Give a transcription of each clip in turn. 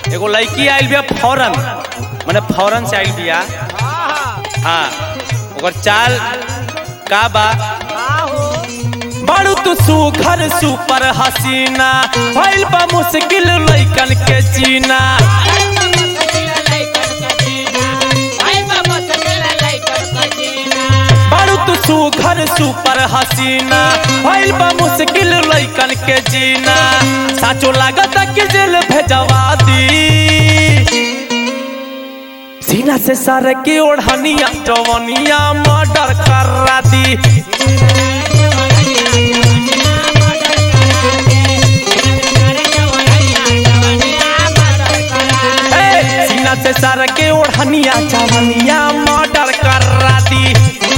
एगो लड़की आइल बिया फौरन माने फौरन से आइल बिया हाँ ओकर चाल का बा बड़ू तू सुघर सुपर हसीना भइल बा मुश्किल लइकन के जीना बड़ू तू सुघर सुपर हसीना भइल बा मुश्किल लइकन के जीना साचो लागत कि जेल भेजवा दी सीना से सर की ओढ़निया जवनिया मर्डर करा दी ए, सीना से सर के ओढ़निया जवनिया मर्डर करा दी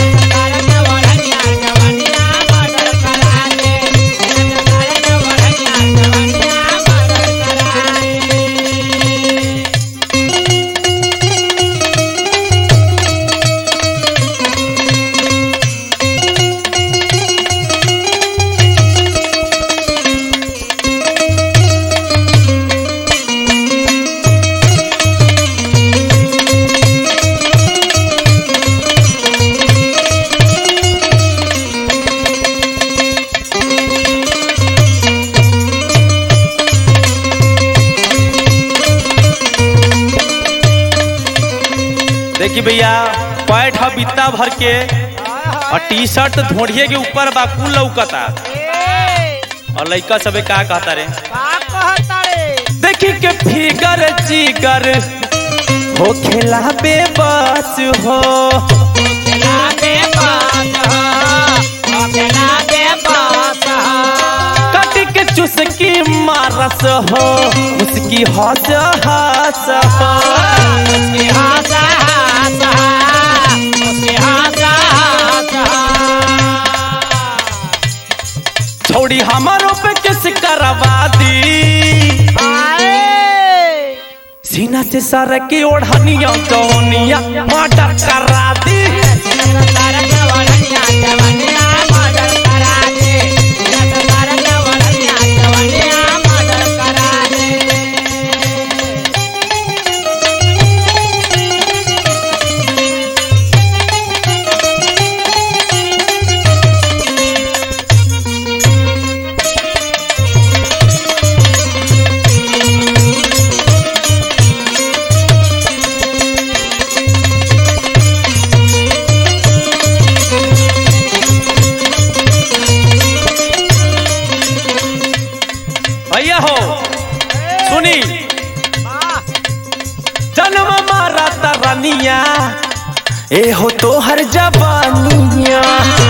देखी भैया पैठ ह बित्ता भर के और टी शर्ट धोड़िए के ऊपर बा कुल लौकता और लइका सबे का कहता रे देखी के फिगर जिगर हो खेला बेबस हो कटी के चुसकी मारस हो उसकी हंस हंस हो छोड़ी हमारो पे किस करवा दी सीना से सर की ओढ़निया जौनिया मर्डर करा दी भैया हो सुनी जन्म मारा तरनिया ए हो तो हर जवानिया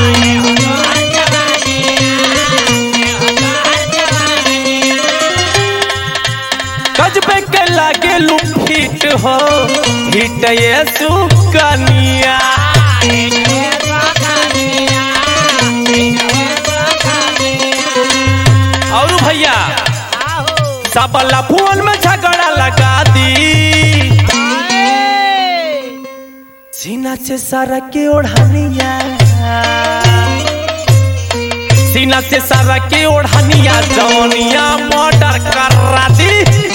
गजबे के लागे लुफिट हो हिट ये सुकनिया और भैया सबला फोन में झगड़ा लगा दी सीना से सारा के ओढ़निया सीना से सारा के ओढ़निया जौनिया मर्डर करा दी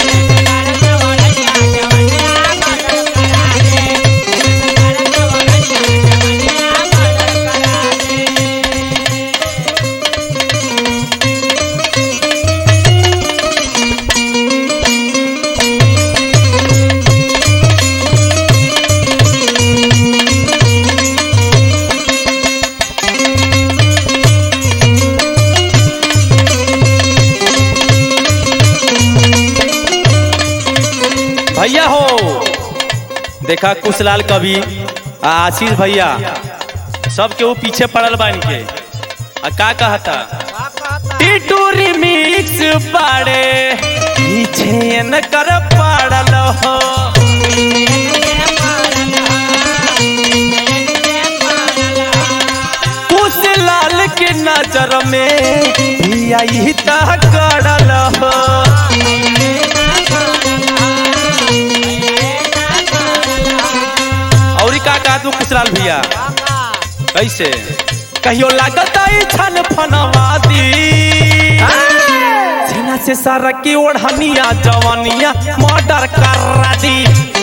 भैया हो देखा कुशलाल कवि आ आशीष भैया सब के वो पीछे पड़ल बा इनके आ का कहता टीटू रिमिक्स पाड़े पीछे न कर पड़ल हो कुशलाल के नजर में भी आई ता करल हो और का का तू कुशलाल भैया कैसे कहियो लागत आई छन फनवा दी सीना से सारा की ओढ़निया जवानिया मर्डर कर दी